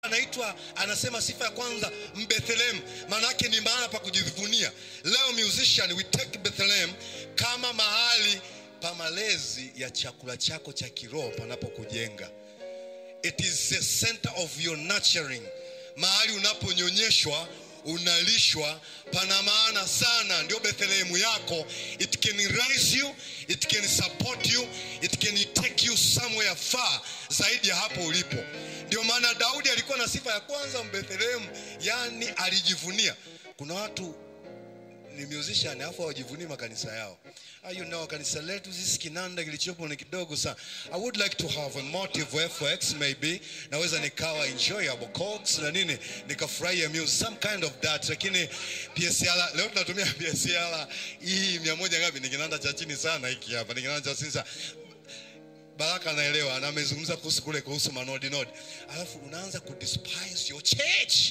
anaitwa anasema sifa ya kwanza mbethlem maana yake ni mahala pa kujivunia leo musician we take bethlehem kama mahali pa malezi ya chakula chako cha kiroho panapokujenga it is the center of your nurturing mahali unaponyonyeshwa unalishwa pana maana sana ndio bethlehemu yako it can raise you it can support you it can take you somewhere far zaidi ya hapo ulipo ndio maana daudi alikuwa na sifa ya kwanza mbethlehemu yani alijivunia kuna watu ni musician alafu hawajivunii makanisa yao Ah, you know kanisa letu sisi kinanda kilichopo ni kidogo sana i would like to have a motive fx maybe naweza nikawa enjoyable chords na nini nikafurahia music some kind of that lakini psl leo tunatumia psl hii mia moja ngapi ni kinanda cha chini sana hiki hapa ni kinanda cha chini sana baraka anaelewa na amezungumza kuhusu kule kuhusu manodi nodi alafu unaanza kudespise your church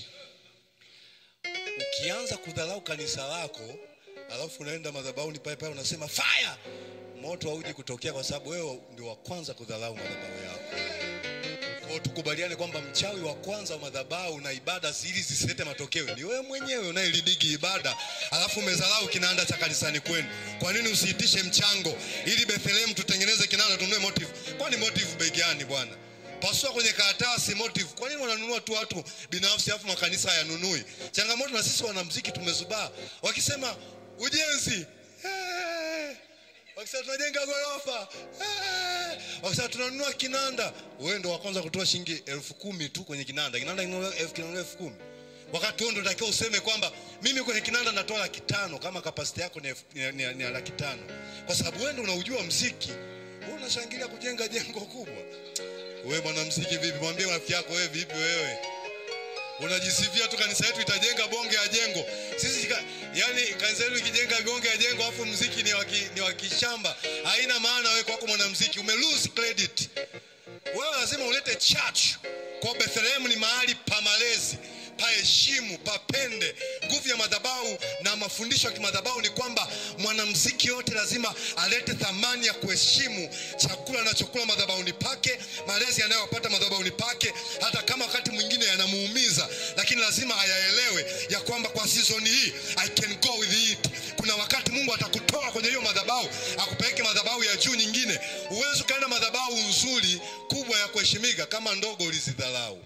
ukianza kudharau kanisa lako alafu unaenda madhabahuni pale pale unasema fire moto hauji kutokea kwa sababu wewe ndio wa kwanza kudharau madhabahu yako Kwa tukubaliane kwamba mchawi wa kwanza wa madhabahu na ibada ili zisilete matokeo ni wewe mwenyewe unayelidigi ibada alafu umedharau kinanda cha kanisani kwenu kwa nini usiitishe mchango ili bethlehemu tutengeneze kinanda tununue motive kwani motive bei gani bwana pasua kwenye karatasi motive kwa nini wananunua tu watu binafsi alafu makanisa hayanunui changamoto na sisi wanamziki tumezubaa wakisema ujenzi eh, wakisema tunajenga ghorofa eh, wakisema tunanunua kinanda wewe ndo wa kwanza kutoa shilingi elfu kumi tu kwenye kinanda kinanda kinanunuliwa elfu kinanunuliwa elfu kumi wakati huo ndo takiwa useme kwamba mimi kwenye kinanda natoa laki tano kama kapasiti yako ni, elfu- ni, ni, ni laki tano kwa sababu wewe ndo unaujua mziki wewe unashangilia kujenga jengo kubwa wewe mwanamziki vipi mwambie rafiki yako wewe vipi wewe unajisifia tu kanisa yetu itajenga bonge ya jengo sisi ka, yani kanisa yetu ikijenga bonge ya jengo afu mziki ni waki, ni wa kishamba haina maana wewe kwako mwanamziki ume lose credit wewe lazima ulete church kwa Bethlehem ni mahali pa malezi paheshimu papende nguvu ya madhabahu na mafundisho ya kimadhabahu ni kwamba mwanamziki yote lazima alete thamani ya kuheshimu chakula anachokula madhabahuni pake malezi yanayopata madhabahuni pake hata kama wakati mwingine yanamuumiza lakini lazima ayaelewe ya kwamba kwa sizoni hii i can go with it kuna wakati mungu atakutoa kwenye hiyo madhabahu akupeleke madhabahu ya juu nyingine huwezi ukaenda madhabahu nzuri kubwa ya kuheshimika kama ndogo ulizidharau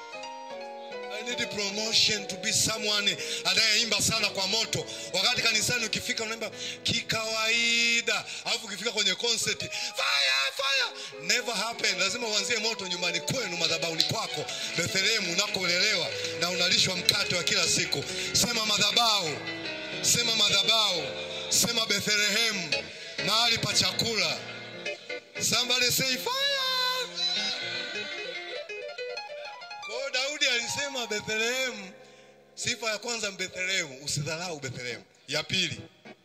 I need promotion to be someone anayeimba sana kwa moto. Wakati kanisani ukifika unaimba kikawaida, alafu ukifika kwenye concert fire fire, never happen. Lazima uanzie moto nyumbani kwenu, madhabahuni kwako, Bethlehem unakolelewa na unalishwa mkate wa kila siku. Sema madhabahu, sema madhabahu, sema Bethlehem, mahali pa chakula. Somebody say fire. Kwa hiyo Daudi alisema Bethlehem, sifa ya kwanza Bethlehem, usidharau Bethlehem. Ya pili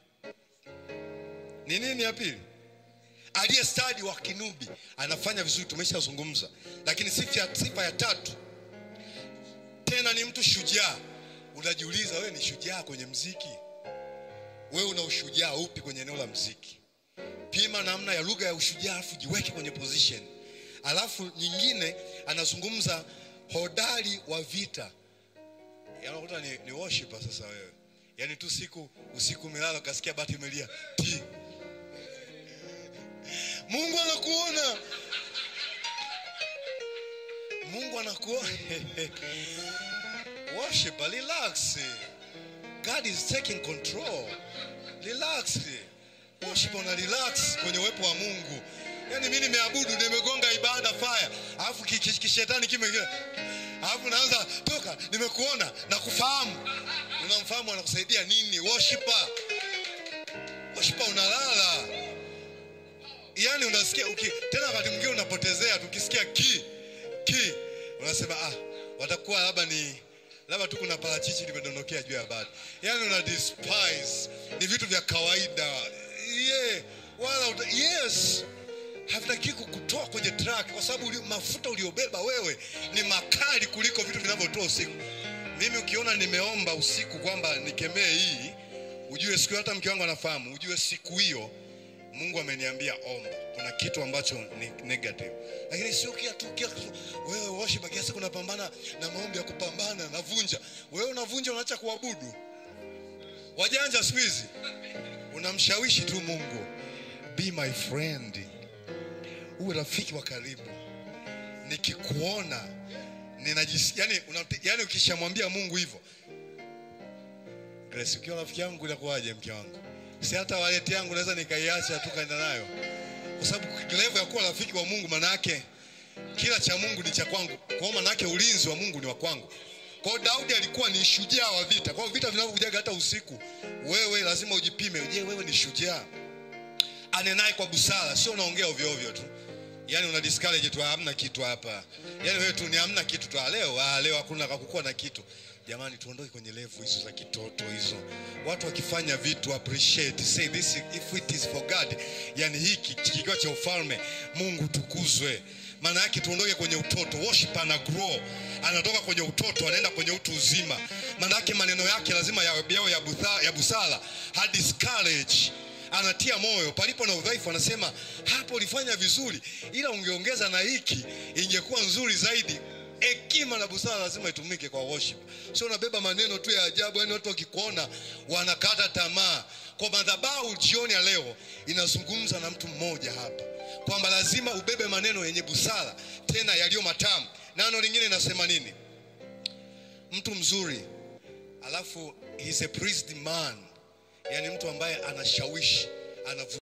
ni nini? Ya pili aliye stadi wa kinubi anafanya vizuri, tumeshazungumza. Lakini sifa ya, sifa ya tatu tena ni mtu shujaa. Unajiuliza, wewe ni shujaa kwenye mziki? Wewe una ushujaa upi kwenye eneo la mziki? Pima namna ya lugha ya ushujaa, alafu jiweke kwenye position. Alafu nyingine anazungumza hodari wa vita Yaani unakuta ni, ni worshiper sasa wewe yaani tu siku usiku umelala ukasikia bati imelia ti mungu anakuona mungu anakuona worshiper relax god is taking control relax worshiper una relax kwenye uwepo wa mungu yaani mi nimeabudu nimegonga ibada fire alafu ki- ki- kishetani kime alafu naanza toka nimekuona na kufahamu unamfahamu anakusaidia nini worshiper worshiper unalala yaani unasikia uki, tena wakati mwingine unapotezea tukisikia ki ki unasema ah watakuwa labda ni labda tu kuna parachichi limedondokea juu ya bati yaani una despise ni vitu vya kawaida yeah. wala uta, yes havitaki kukutoa kwenye track kwa sababu uli, mafuta uliobeba wewe ni makali kuliko vitu vinavyotoa usiku mimi ukiona nimeomba usiku kwamba nikemee hii ujue siku hiyo hata mke wangu anafahamu ujue siku hiyo mungu ameniambia omba kuna kitu ambacho ni negative lakini sio kila tu kila kitu wewe worship kiasi kunapambana na maombi ya kupambana navunja wewe unavunja unaacha kuabudu wajanja siku hizi unamshawishi tu mungu be my friend uwe rafiki wa karibu nikikuona ninajisi yani, una, yani ukishamwambia mungu hivyo Grace, ukiwa rafiki yangu inakuwaje mke wangu si hata waleti yangu naweza nikaiacha tu kaenda nayo kwa sababu level ya kuwa rafiki wa mungu manake kila cha mungu ni cha kwangu kwa hiyo manake ulinzi wa mungu ni wa kwangu kwa hiyo daudi alikuwa ni shujaa wa vita kwa hiyo vita vinavyokujaga hata usiku wewe lazima ujipime je wewe ni shujaa anenaye kwa busara sio unaongea ovyo ovyo tu yaani una discourage tu hamna kitu hapa yaani wewe tu ni hamna kitu tu ah, leo ah, leo hakuna kakukuwa na kitu jamani tuondoke kwenye levu hizo za kitoto hizo watu wakifanya vitu appreciate say this if it is for god yani hiki kikiwa cha ufalme mungu tukuzwe maana yake tuondoke kwenye utoto worship ana grow anatoka kwenye utoto anaenda kwenye utu uzima maana yake maneno yake lazima yawe yawe ya, butha, ya busara ha discourage anatia moyo palipo na udhaifu anasema hapo ulifanya vizuri ila ungeongeza na hiki ingekuwa nzuri zaidi hekima na busara lazima itumike kwa worship sio unabeba maneno tu ya ajabu yani watu wakikuona wanakata tamaa kwa madhabahu jioni ya leo inazungumza na mtu mmoja hapa kwamba lazima ubebe maneno yenye busara tena yaliyo matamu nano lingine inasema nini mtu mzuri alafu he's a priestly man yani mtu ambaye anashawishi anavu